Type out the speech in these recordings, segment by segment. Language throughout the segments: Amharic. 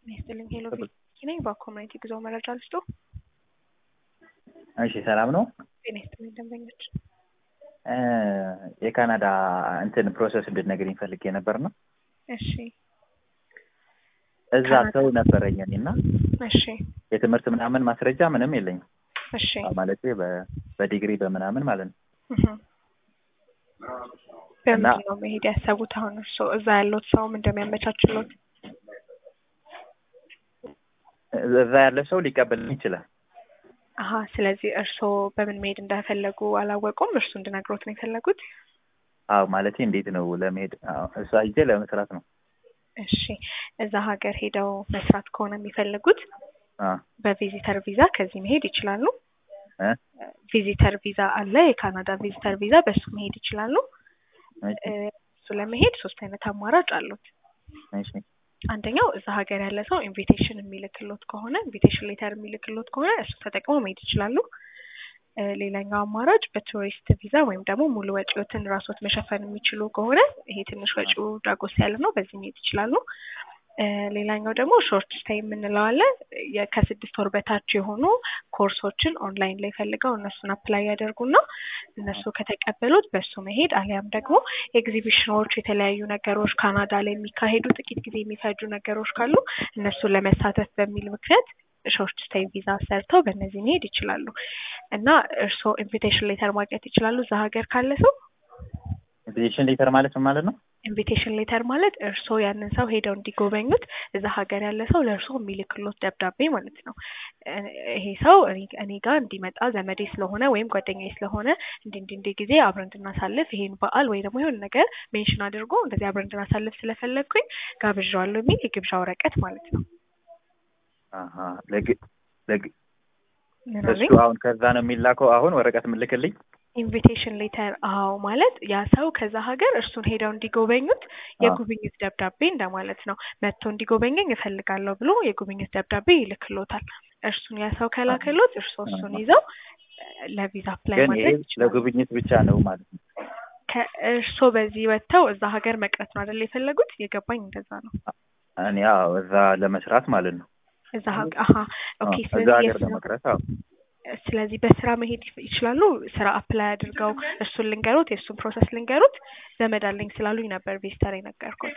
ይስጥልኝ ሄሎ ቤቲ ነኝ። በኮሚኒቲ ጉዞ መረጃ ልስጡ። እሺ ሰላም ነው። ጤና ይስጥልኝ ደንበኞች። የካናዳ እንትን ፕሮሰስ እንድትነግሪኝ ፈልጌ ነበር ነው። እሺ እዛ ሰው ነበረኝ እና እሺ የትምህርት ምናምን ማስረጃ ምንም የለኝም እሺ ማለት በዲግሪ በምናምን ማለት ነው። እህ። በምንድን ነው መሄድ ያሰቡት? አሁን እርስዎ እዛ ያለዎት ሰውም እንደሚያመቻችሎት እዛ ያለ ሰው ሊቀበልኝ ይችላል። አሀ ስለዚህ እርስዎ በምን መሄድ እንደፈለጉ አላወቁም። እርሱ እንድነግሮት ነው የፈለጉት። አዎ ማለት እንዴት ነው ለመሄድ አዎ፣ እዛ ሂጄ ለመስራት ነው። እሺ እዛ ሀገር ሄደው መስራት ከሆነ የሚፈልጉት አ በቪዚተር ቪዛ ከዚህ መሄድ ይችላሉ። እ ቪዚተር ቪዛ አለ፣ የካናዳ ቪዚተር ቪዛ፣ በሱ መሄድ ይችላሉ። እሺ እ እሱ ለመሄድ ሶስት አይነት አማራጭ አሉት። እሺ አንደኛው እዛ ሀገር ያለ ሰው ኢንቪቴሽን የሚልክሎት ከሆነ ኢንቪቴሽን ሌተር የሚልክሎት ከሆነ እሱ ተጠቅመው መሄድ ይችላሉ። እ ሌላኛው አማራጭ በቱሪስት ቪዛ ወይም ደግሞ ሙሉ ወጪዎትን ራስዎት መሸፈን የሚችሉ ከሆነ ይሄ ትንሽ ወጪው ዳጎስ ያለ ነው፣ በዚህ መሄድ ይችላሉ። እ ሌላኛው ደግሞ ሾርት ስቴይ የምንለው አለ። የ- ከስድስት ወር በታች የሆኑ ኮርሶችን ኦንላይን ላይ ፈልገው እነሱን አፕላይ ያደርጉና እነሱ ከተቀበሉት በሱ መሄድ አሊያም ደግሞ ኤግዚቢሽኖች፣ የተለያዩ ነገሮች ካናዳ ላይ የሚካሄዱ ጥቂት ጊዜ የሚፈጁ ነገሮች ካሉ እነሱን ለመሳተፍ በሚል ምክንያት ሾርት ስቴይ ቪዛ ሰርተው በእነዚህ መሄድ ይችላሉ እና እርስዎ ኢንቪቴሽን ሌተር ማግኘት ይችላሉ እዛ ሀገር ካለ ሰው። ኢንቪቴሽን ሌተር ማለት ምን ማለት ነው? ኢንቪቴሽን ሌተር ማለት እርስዎ ያንን ሰው ሄደው እንዲጎበኙት እዛ ሀገር ያለ ሰው ለእርስዎ የሚልክሎት ደብዳቤ ማለት ነው። እ ይሄ ሰው እኔ እኔ ጋር እንዲመጣ ዘመዴ ስለሆነ ወይም ጓደኛዬ ስለሆነ እንዲ እንዲ እንዲ ጊዜ አብረን እንድናሳልፍ ይሄን በዓል ወይ ደግሞ የሆነ ነገር ሜንሽን አድርጎ እንደዚህ አብረን እንድናሳልፍ ስለፈለግኩኝ ጋብዣዋለሁ የሚል የግብዣ ወረቀት ማለት ነው። አሀ ለግ ለግ ምን እሱ አለኝ? አሁን ከዛ ነው የሚላከው። አሁን ወረቀት ምልክልኝ። ኢንቪቴሽን ሌተር አዎ፣ ማለት ያ ሰው ከዛ ሀገር እርሱን ሄደው እንዲጎበኙት የጉብኝት ደብዳቤ እንደማለት ነው። መጥቶ እንዲጎበኘኝ እፈልጋለሁ ብሎ የጉብኝት ደብዳቤ ይልክሎታል። እርሱን ያ ሰው ከላከሎት እርሶ እሱን ይዘው እ ለቪዛ አፕላይ ግን ይሄ ማድረግ ይችላሉ። ለጉብኝት ብቻ ነው ማለት ነው። ከእርሶ በዚህ ወጥተው እዛ ሀገር መቅረት ነው አይደል የፈለጉት? የገባኝ እንደዛ ነው። እኔ አዎ እዛ ለመስራት ማለት ነው። እዛ ሀገር አሀ ኦኬ። እዛ ስለዚህ ሀገር የስራ ለመቅረት አዎ ስለዚህ በስራ መሄድ ይፍ- ይችላሉ። ስራ አፕላይ አድርገው እሱን ልንገሩት፣ የእሱን ፕሮሰስ ልንገሩት። ዘመድ አለኝ ስላሉኝ ነበር ቪዚተር የነገርኩት።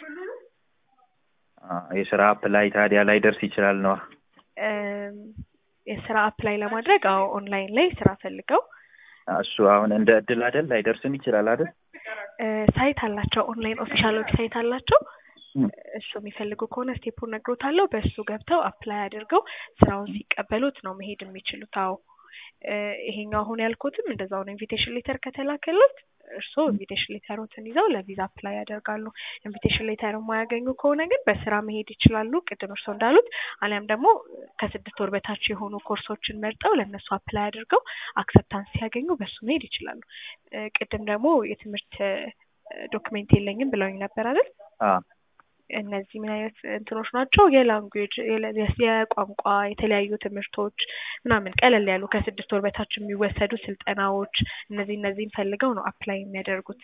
አ የስራ አፕላይ ታዲያ ላይ ደርስ ይችላል ነዋ። እም፣ የስራ አፕላይ ለማድረግ አዎ ኦንላይን ላይ ስራ ፈልገው እሱ አሁን እንደ እድል አይደል ላይደርስም ይችላል አይደል? እ ሳይት አላቸው፣ ኦንላይን ኦፊሻል ዌብሳይት አላቸው። እም። እሱ የሚፈልጉ ከሆነ ስቴፑን ነግሮታለሁ። በእሱ ገብተው አፕላይ አድርገው ስራውን ሲቀበሉት ነው መሄድ የሚችሉት። አዎ እ ይሄኛው አሁን ያልኩትም እንደዛው ነው። ኢንቪቴሽን ሌተር ከተላከሉት እርስዎ ኢንቪቴሽን ሌተሮትን ይዘው ለቪዛ አፕላይ ያደርጋሉ። ኢንቪቴሽን ሌተር የማያገኙ ከሆነ ግን በስራ መሄድ ይችላሉ፣ ቅድም እርስዎ እንዳሉት። አሊያም ደግሞ ከስድስት ወር በታች የሆኑ ኮርሶችን መርጠው ለእነሱ አፕላይ አድርገው አክሰፕታንስ ሲያገኙ በሱ መሄድ ይችላሉ። እ ቅድም ደግሞ የትምህርት ዶክሜንት የለኝም ብለውኝ ነበር አይደል? አ እነዚህ ምን አይነት እንትኖች ናቸው? የላንጉዌጅ የቋንቋ የተለያዩ ትምህርቶች ምናምን ቀለል ያሉ ከስድስት ወር በታች የሚወሰዱ ስልጠናዎች እነዚህ እነዚህን ፈልገው ነው አፕላይ የሚያደርጉት።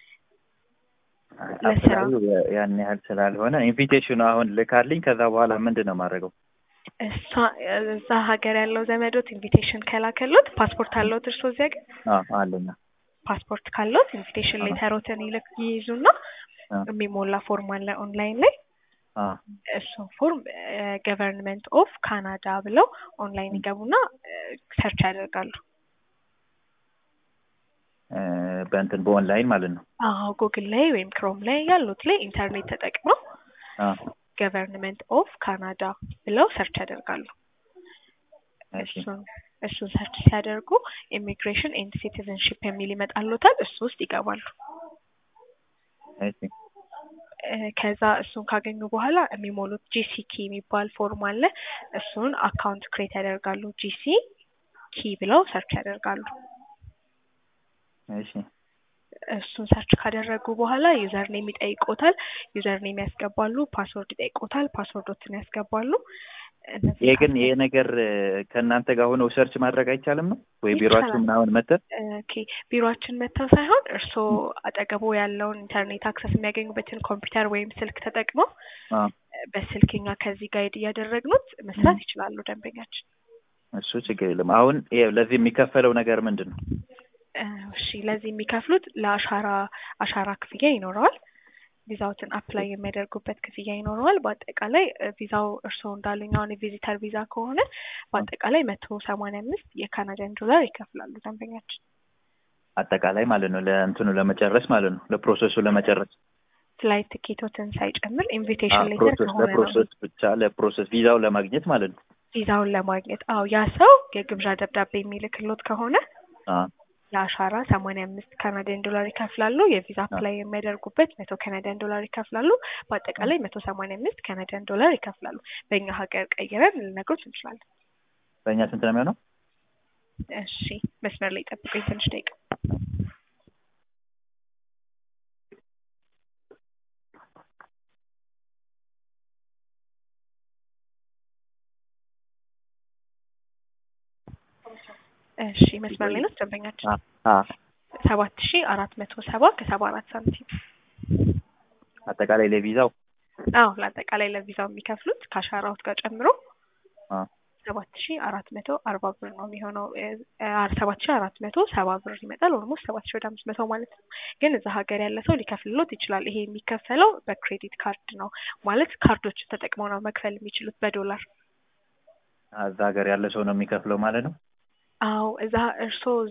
ለስራ አፕላዩ ያን ያህል ስላልሆነ ኢንቪቴሽኑ አሁን ልካልኝ ከዛ በኋላ ምንድን ነው የማደርገው? እሷ እዛ ሀገር ያለው ዘመዶት ኢንቪቴሽን ከላከሎት ፓስፖርት አለዎት እርስዎ እዚያ ግን አ አለኝ ፓስፖርት ካለዎት ኢንቪቴሽን አ ሌተሮትን ይልክ ይይዙና አ የሚሞላ ፎርም አለ ኦንላይን ላይ አ እሱን ፎርም ገቨርንመንት ኦፍ ካናዳ ብለው ኦንላይን ይገቡና ሰርች ያደርጋሉ። እ በእንትን በኦንላይን ማለት ነው። አዎ ጉግል ላይ ወይም ክሮም ላይ ያሉት ላይ ኢንተርኔት ተጠቅመው አ ገቨርንመንት ኦፍ ካናዳ ብለው ሰርች ያደርጋሉ። እሺ እሱን እሱን ሰርች ሲያደርጉ ኢሚግሬሽን ኤንድ ሲቲዝንሺፕ የሚል ይመጣልዎታል። እሱ ውስጥ ይገባሉ። እሺ እ ከዛ እሱን ካገኙ በኋላ የሚሞሉት ጂሲኪ የሚባል ፎርም አለ። እሱን አካውንት ክሬት ያደርጋሉ። ጂሲ ኪ ብለው ሰርች ያደርጋሉ። እሺ እሱን ሰርች ካደረጉ በኋላ ዩዘር ኔም ይጠይቆታል። ዩዘር ኔም ያስገባሉ። ፓስወርድ ይጠይቆታል። ፓስወርዶትን ያስገባሉ። እነዚህ ይሄ ግን ካስ- ይሄ ነገር እ ከእናንተ ጋር ሆነው ሰርች ማድረግ አይቻልም ነው ወይ ቢሮአችሁ ይቻላል። ምናምን መተን? ኦኬ ቢሮአችን መጥተው ሳይሆን እርስዎ አጠገቡ ያለውን ኢንተርኔት አክሰስ የሚያገኙበትን ኮምፒውተር ወይም ስልክ ተጠቅመው አ በስልክኛ ከዚህ ጋይድ እያደረግኑት መስራት ይችላሉ ደንበኛችን። እሱ ችግር የለም። አሁን ይኸው ለዚህ የሚከፈለው ነገር ምንድን ነው? እ፣ እሺ ለዚህ የሚከፍሉት ለአሻራ አሻራ ክፍያ ይኖረዋል። ቪዛዎትን አፕላይ የሚያደርጉበት ክፍያ ይኖረዋል። በአጠቃላይ እ፣ ቪዛው እርስዎ እንዳሉኝ አሁን የቪዚተር ቪዛ ከሆነ በአጠቃላይ መቶ ሰማንያ አምስት የካናዳን ዶላር ይከፍላሉ ደንበኛችን። አጠቃላይ ማለት ነው ለእንትኑ ለመጨረስ ማለት ነው ለፕሮሰሱ ለመጨረስ ፍላይት ቲኬቶትን ሳይጨምር አ፣ ኢንቪቴሽን ሌተር ፕሮሰስ ከሆነ ነው ለፕሮሰስ ብቻ ለፕሮሰስ ቪዛው ለማግኘት ማለት ነው። ቪዛውን ለማግኘት። አዎ ያ ሰው የግብዣ ደብዳቤ የሚልክሎት ከሆነ አ፣ የአሻራ ሰማንያ አምስት ካናዲያን ዶላር ይከፍላሉ። የቪዛ አፕላይ የሚያደርጉበት መቶ ካናዲያን ዶላር ይከፍላሉ። በአጠቃላይ መቶ ሰማንያ አምስት ካናዲያን ዶላር ይከፍላሉ። በእኛ ሀገር ቀይረን ልነግሮት እንችላለን። በእኛ ስንት ነው የሚሆነው? እሺ መስመር ላይ ጠብቁኝ ትንሽ ደቂቃ። እሺ መስመር ላይ ነው ደንበኛችን። አ፣ አ፣ ሰባት ሺ አራት መቶ ሰባ ከሰባ አራት ሳንቲም። አጠቃላይ ለቪዛው አዎ ለአጠቃላይ ለቪዛው የሚከፍሉት ከአሻራዎት ጋር ጨምሮ አ፣ ሰባት ሺ አራት መቶ አርባ ብር ነው የሚሆነው። ሰባት ሺ አራት መቶ ሰባ ብር ይመጣል። ኦልሞስት ሰባት ሺ ወደ አምስት መቶ ማለት ነው። ግን እዛ ሀገር ያለ ሰው ሊከፍልሎት ይችላል። ይሄ የሚከፈለው በክሬዲት ካርድ ነው ማለት ካርዶችን ተጠቅመው ነው መክፈል የሚችሉት በዶላር። እዛ ሀገር ያለ ሰው ነው የሚከፍለው ማለት ነው። አዎ እዛ እርስዎ